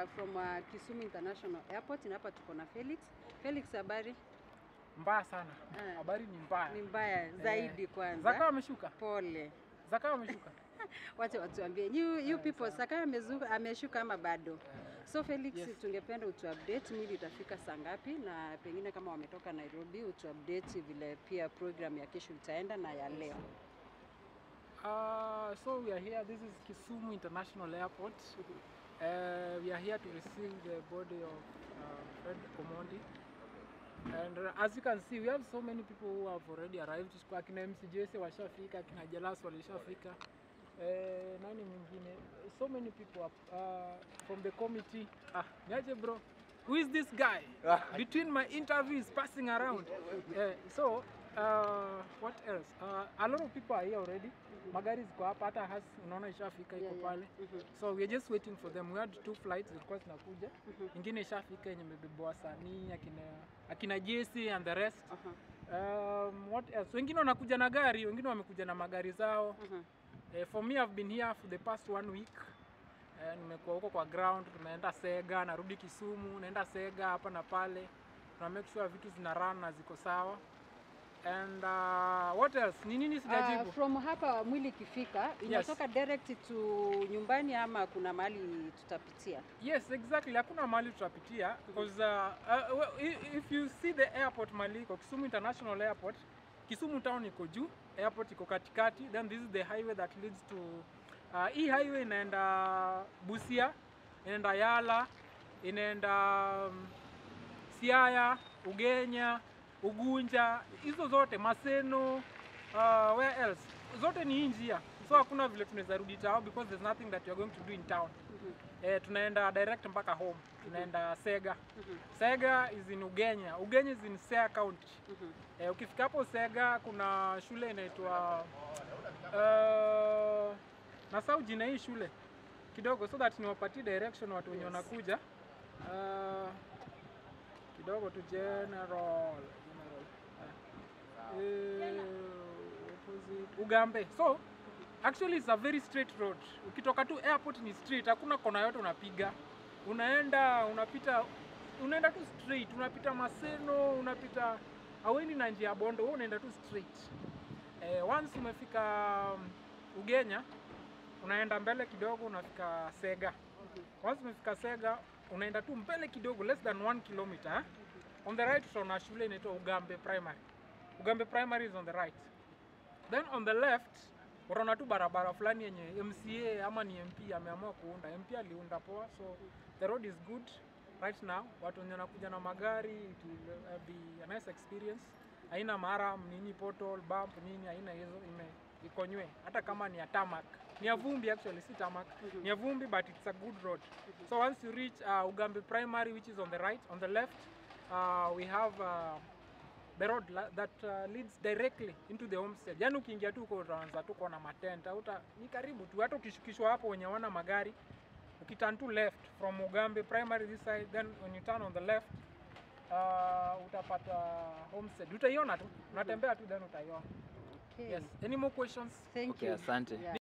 uh, from uh, Kisumu International Airport na hapa tuko na Felix. Felix, habari? Mbaya sana. Ah. Habari ni mbaya. Ni mbaya zaidi kwanza. Zakayo ameshuka. Pole. Zakayo ameshuka. Wacha watuambie you, you people Sakayo amezuka ameshuka ama bado? So Felix, Yes. tungependa utu update mili itafika saa ngapi, na pengine kama wametoka Nairobi utu update vile pia program ya kesho itaenda na ya leo. Uh, so we are here. This is Kisumu International Airport. Uh, we are here to receive the body of uh, Fred Omondi. And uh, as you can see, we have so many people who have already arrived. Kwa Akina MC Jesse washafika, akina Jelas walishafika. Uh, nani mwingine? So many people up, uh, from the committee. Ah, niaje bro. Who is this guy? Between my interviews passing around. Uh, so, uh, what else? Uh, a lot of people are here already. Magari ziko hapa hata has unaona ishafika iko Yeah, yeah. pale. Mhm. So we are just waiting for them. We had two flights zilikuwa zinakuja. Mhm. Ingine ishafika yenye imebebwa wasanii akina akina Jesse and the rest. Aha, Um, what else? Wengine wanakuja na gari, wengine wamekuja na magari zao. aha. Eh, for me I've been here for the past one week. Eh, nimekuwa huko kwa ground, tumeenda Sega, narudi Kisumu, naenda Sega hapa na pale. Tuna make sure vitu zina run na ziko sawa. And uh, what else? Ni nini sijajibu? Uh, from hapa mwili ikifika inatoka direct to nyumbani ama kuna mahali tutapitia? Yes, exactly. Hakuna mahali tutapitia because uh, uh, well, i- if you see the airport mali iko Kisumu International Airport, Kisumu town iko juu, airport iko katikati, then this is the highway that leads to uh, hii highway inaenda Busia, inaenda Yala, inaenda um, Siaya, Ugenya, Ugunja, hizo zote Maseno, uh, where else? Zote ni hii njia. So hakuna vile tunaweza rudi town because there's nothing that you're going to do in town. Mhm, Eh, tunaenda direct mpaka home. Tunaenda Sega. mhm, Sega is in Ugenya. Ugenya is in Siaya County. mhm. Eh, ukifika hapo Sega kuna shule inaitwa uh, nasahau jina hii shule kidogo so that niwapatie direction watu wenye Yes. wanakuja. Uh, kidogo tu general. general. Eh, what was it? Ugambe. So actually it's a very straight road. Ukitoka tu airport ni straight, hakuna kona yote unapiga. Unaenda unapita unaenda tu straight, unapita Maseno, unapita aweni na njia ya Bondo, wewe unaenda tu straight. Eh, once umefika um, Ugenya unaenda mbele kidogo unafika Sega. Once umefika Sega unaenda tu mbele kidogo less than one kilometer. eh. On the right utaona shule inaitwa Ugambe Primary. Ugambe Primary is on the right. Then on the left utaona tu barabara fulani yenye MCA ama ni MP ameamua kuunda. MP aliunda poa, so the road is good right now. Watu wenye wanakuja na magari it will uh, be a nice experience. Haina mara nini portal bump nini, haina hizo, ime iko nywe. Hata kama ni ya tarmac, ni ya vumbi actually, si tarmac, ni ya vumbi but it's a good road. So once you reach uh, Ugambe Primary which is on the right, on the left uh, we have uh, the road la- that uh, leads directly into the homestead. Yaani ukiingia tu uko utaanza tu kuona matenta, uta ni karibu tu, hata ukishukishwa hapo wenye wana magari ukiturn to left from Ugambe primary this side, then when you turn on the left uh, utapata homestead. Utaiona tu, unatembea tu then utaiona. Okay. Yes. Any more questions? Thank Okay, you. asante. Yeah.